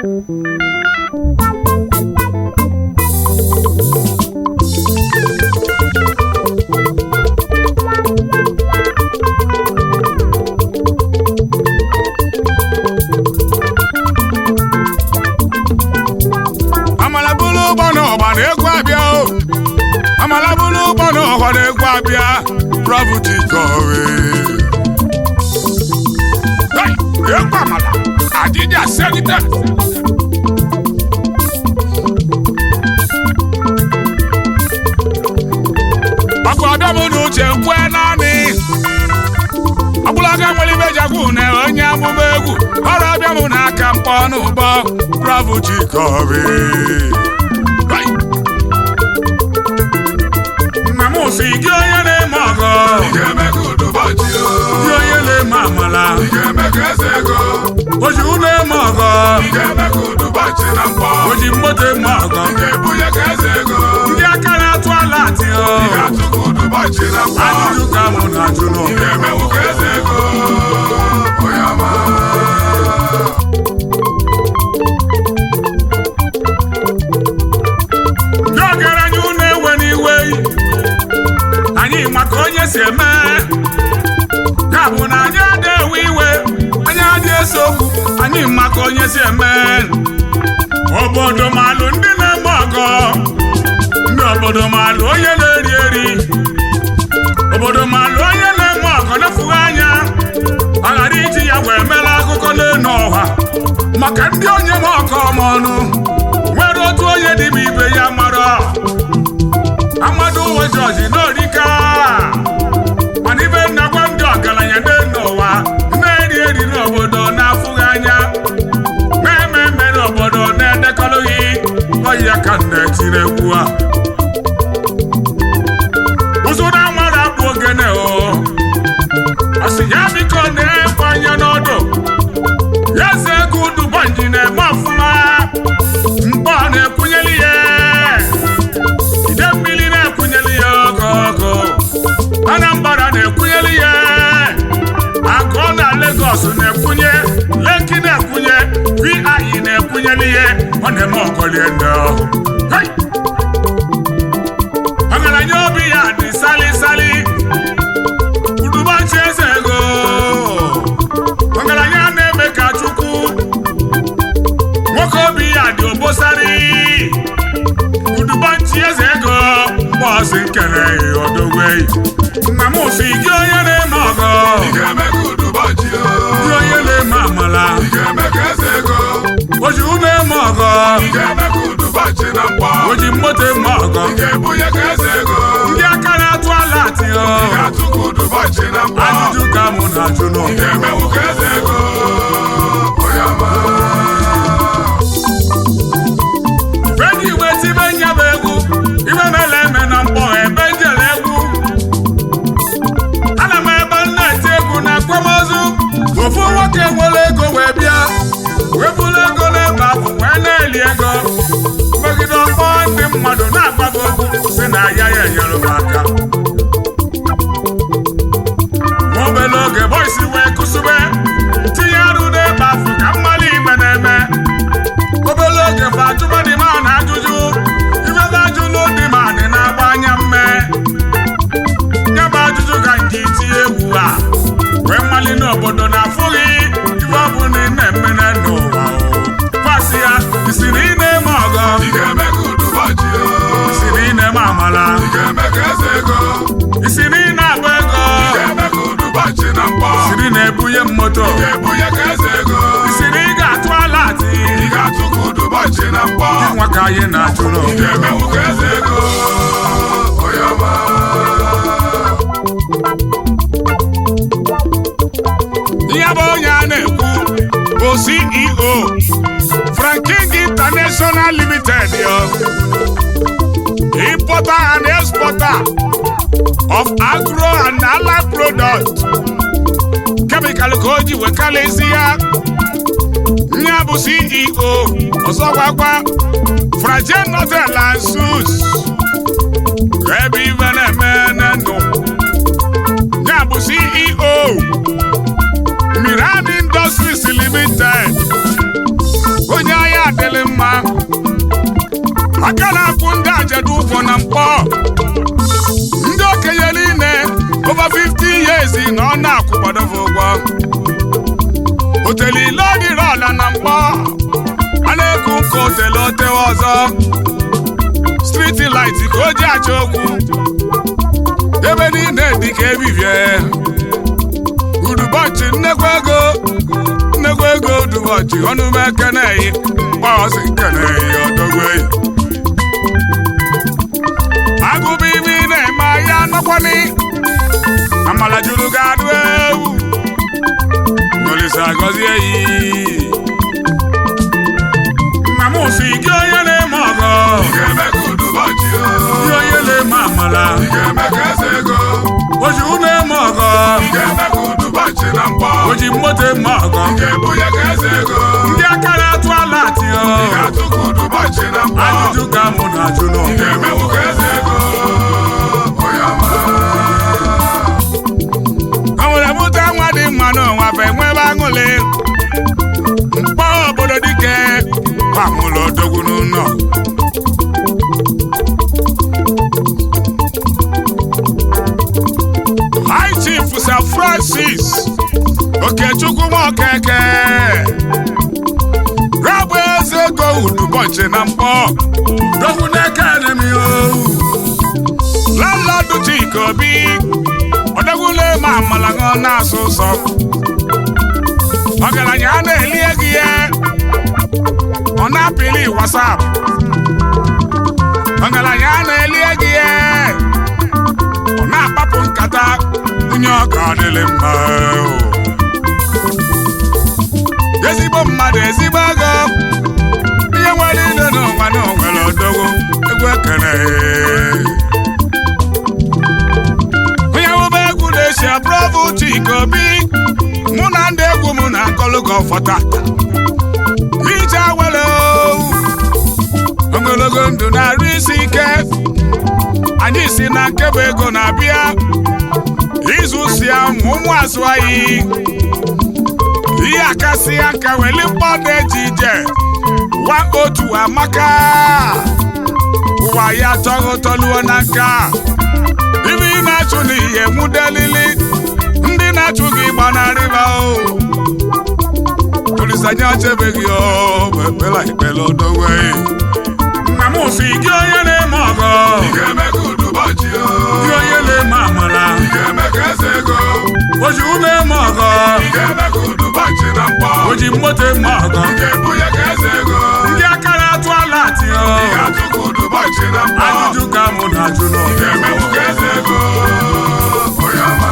amala bụrụ ụgbọ na ọgba na egwu abịa o amala bụrụ ụgbọ na ọgba na egwu abịa prọfụti kọwe egwu amala adịdị aselite ọkụ ọdọ m na uche kwue naanị ọbụlaga nwere ibe jagwu na onye amụma egwu ọrụ ọbịa m n'aka mkpọ n'ụgbọ bravo chikobi nna m si gị onye na-eme ọgọ Ị ga-eme ka ụdụbọchị o. gị onye na-eme amala Ị ga-eme ka eze ego. oji ụlọ eme ọgọ Ị ga-eme ka ụdụbọchị na mkpọ. oji mmoto eme ọgọ Ị ga-ebunye ka eze ego. ndị aka na-atụ ala atị Ị ga-atụ ka ụdụbọchị na mkpọ. ajụjụ ka mụ na-ajụ Ị n'ụwa ga-emenwu ka eze ego. Onye ọma. ndị ọgaranya unu ewe n'iwe anyị maka onye si eme ya bụ na anyị adị ewe iwe anyị adị ese okwu anyị maka onye si eme obodo malụ ndị na-eme ọgọ ndị obodo malụ onye na-eri eri obodo malụ onye na-eme ọgọ na-efughị anya ọ ghara iji ya wee mere akụkọ n'elu ọha maka ndị onye ma ọkọ ma ọnụ nwere otu onye dịbe ibe ya mara amadu uwe jọji n'orika mana ibe nnagwa ndị ọgaranya n'elu ụwa na-eri eri n'obodo na-afụghị anya na-eme eme n'obodo na-edekọrọghị oyi ya ka m na-etiri egwu a ụzụ na nwere akpụ ogene o ọ sị ya biko na-ekwe anya n'ọdụ ya eze ego udubanji na-eme ọfụma mgbe ọ na-ekwunyeli ya ide mmiri na-ekwunyeli ya ogo ogo anambra na-ekwunyeli ya agụọ na Lagos na-ekwunye Lekki na-ekwunye vi na-ekwunyeli ya ọ na-eme ọkọlie ndị ọhụ Hey! ọgaranya obi ya dị sali sali udubanji eze ego ọgaranya na-eme ka chukwu nwoke obi ya dị obosari udubanji eze ego mgbọsị nkere odogwei nna m si gị onye na-eme ọgọ Ị ga-eme ka ụdụbọchị o. gị onye na-eme amala Ị ga-eme ka eze ego. oji ume eme ọgọ Ị ga-eme ka ụdụbọchị na mkpọ. oji mmoto eme ọgọ Ị ga-ebunye ka eze ego. ndị aka na-atụ ala atị Ị ga-atụ ka ụdụbọchị na mkpọ. ajụjụ ka mụ na-ajụ Ị n'ụwa ga-emenwu ka eze ego. Onye ọma. Eji igwe tibe nyaba egwu ibe mele eme na mkpọ ebe njele egwu ana m ebe m na-eti egwu na akwamozu ofu nwoke nwere ego wee bịa wee buru ego n'ebe ahụ wee na-eli ego megide ọkpọ ndị mmadụ na-agbago egwu si na ya ya enyere m aka nwa obere oge bọisi wee kụsube tinye arụ n'ebe ahụ ka mmalị igbe na-eme obere oge fa ajụba dị ma na ajụjụ ibebe ajụlụ dị ma dị na-agba anya mme nye bụ ajụjụ ka nke itinye egwu a wee mmali n'obodo na-afụghị ife ọ bụ na ị na-eme na n'ụwa fasị ya isi na ị na-eme ọgọ Ị ga-eme ka ụdụbọchị o. isi na ị na-eme amala Ị ga-eme ka eze ego. isi na ị na-agba ego Ị ga-eme ka ụdụbọchị na mkpọ. isi na ị na-ebunye m moto Ị ga-ebunye ka eze ego. isi na ị ga-atụ ala atị Ị ga-atụ ka ụdụbọchị na mkpọ. nwa ka anyị na-achụ Ị n'ụwa ga-emenwu ka eze ego. Onye ọma. ihe bụ onye a na-ekwu bụ CEO Franking International Limited yo importer and exporter of agro and allied products chemical ka o ji wekalịsị ya ya bụ CEO ọzọkwakwa Fragen Hotel and Suits ebe ibe na-eme n'ndụ ya bụ CEO Miran Industries Limited onye ahịa adịlị mma aka na-akwụ ndị ajadu ụgwọ na mkpọ ndị okenye niile over 50 years na ọ na-akwụkwadobe ụgwọ otele ile ọdịrị ọla na mkpọ a na-eku nke otele otewe ọzọ striti light ka o ji achọ okwu ebe niile dị ka ebibie udubọchị nnekwu ego nnekwu ego udubọchị ọnụme keneyi mgbaọsị keneyi ọdọgweyi agụba ibe ị na-eme ahịa nọkwani amala juru gị adụ ewu olisa gọzie yi nna m si gị onye na-eme ọgọ Ị ga-eme ka ụdụbọchị o. gị onye na-eme amala Ị ga-eme ka eze ego. oji na-eme ọgọ Ị ga-eme ka ụdụbọchị na mkpọ. oji mmoto eme ọgọ Ị ga-ebunye ka eze ego. ndị aka na-atụ ala atịọ Ị ga-atụ ka ụdụbọchị na mkpọ. ajụjụ ka mụ na-ajụ Ị n'ụwa ga-emewu ka eze ego. Onye ọma. o nwere mụta nwa dị mma n'ụwa bụ enwebe aṅụlị mkpọ obodo dike gbamụlụ odogwu n'ụlọ High Chief Sir Francis Okechukwu Nwokeke rabụ eze ego udubọchị na mkpọ dogwu n'eke enemi o landlord Chika Obi ọdọgwule ma amala ṅụọ na-asụ ụsọ ọgaranya a na-eli ego ya ọ na-apịli wasap ọgaranya a na-eli ego ya ọ na-akpapụ nkata onye ọka adịlị mma o. ezigbo mmadụ ezigbo ego ihe nwere ile n'ụwa na onwere odogwu egwu ekere onye wube egwu na-esi aprọvụ Chika Obi mụ na ndị egwu m na-akọlụ gị ọfọta ije awere ogologo ndụ na-arụ isi ike anyị si na nkebe ego na-abịa izu si ya ma ụmụ azụ anyị ihe akasị ya nka weli mkpọ na-eji ije wa otu amaka ụwa ya tọghị ụtọluo na nka ibe ị na-achụ n'ihe nwudelili ndị na-achụ gị gbanarịba o tulisanya chebeghị o ekpela ikpele odowe nna m si gị onye na-eme ọgọ Ị ga-eme ka ụdụbọchị o. gị onye na-eme amala Ị ga-eme ka eze ego. oji ume eme ọgọ Ị ga-eme ka ụdụbọchị na mkpọ. oji mmoto eme ọgọ Ị ga-ebunye ka eze ego. ndị aka na-atụ ala atịọ Ị ga-atụ ka ụdụbọchị na mkpọ. ajụjụ ka mụ na-ajụ Ị n'ụwa ga-emewu ka eze ego. Onye ọma.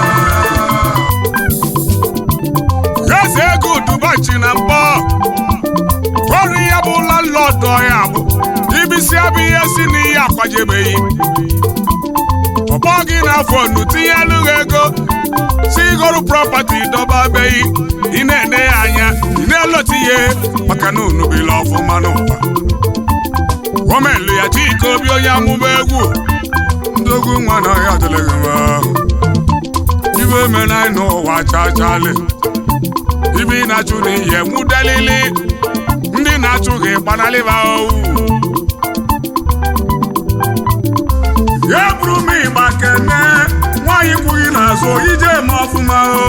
eze ego ụdụbọchị na mkpọ ọrụ ya bụ landlọdụ ya bụ ibisi abụ ihe si n'ihe akwajebeghị ọkpọ gị n'afọ nu tinye alụghị ego si igoro prọpati dọbabeghị ị na-ene ya anya ị na-elota ihe maka na unubila ọfụma n'ụwa omelu ya Chika Obi onye amụma egwu ndị egwu nwa na ọhịa adịlịghị mma ibe emena anyị n'ụwa chachali ibe ị na-achụ n'ihe nwudelili ndị na-achụ gị gbanalịba owu ya bụrụ m ịgba kene nwaanyị kwughị n'azụ ije eme ọfụma o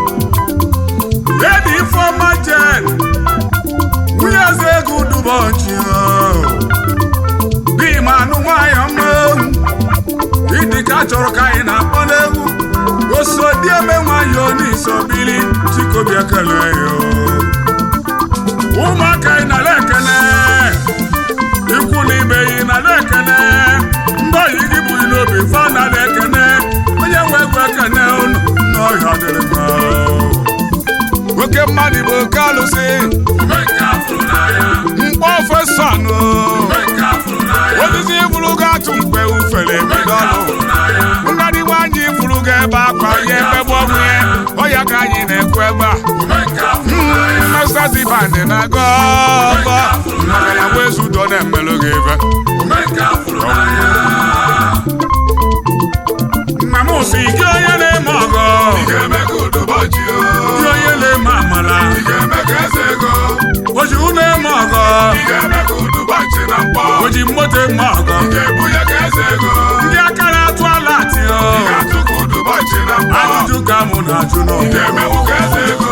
edi ifeọma jen nwunye eze ego dubọchi dị ma anụ nwaanyị ọma ewu ịdị ka chọrọ ka anyị na-akpọ n'egwu osodieme nwanyị onisobili Chika Obi ekele ya ụmụaka ị nara ekene ikwu na ibe yi nara ekene ndị oyi gị bụ n'obi fa nara ekene onye nwe egwu ekene unu n'ọhịa dịrị mma nwoke mmadụ bụ oke alụsị Omenka afụrụ n'anya. mkpọ ofesọnụ Omenka afụrụ n'anya. osisi bụrụ gị atụ mgbe ufere ebido Omenka ọlụ afụrụ n'anya. ngadi nwaanyị furu gị ebe akwa ihe emegbu ọnwụ ya ọya ka anyị na-ekwu ebe a Omenka afụrụ n'anya. mmesasi bandị na-aga ọgọ maka na nwezu udo na-emelụ gị ebe Omenka afụrụ n'anya. nna m si gị onye na-eme ọgọ Ị ga-eme ka ụdụbọchị o. gị onye na-eme amala Ị ga-eme ka eze ego. oji unu eme ọgọ ga-eme ka ụdụbọchị na mkpọ o ji moto eme ọgọ ị ga-ebunye ka eze ego ndị aka na-atụ ala atị ị ga-atụ ka ụdụbọchị na mkpọ ajụjụ ka mụ na-ajụ ị n'ụwa ga-emewu ka eze ego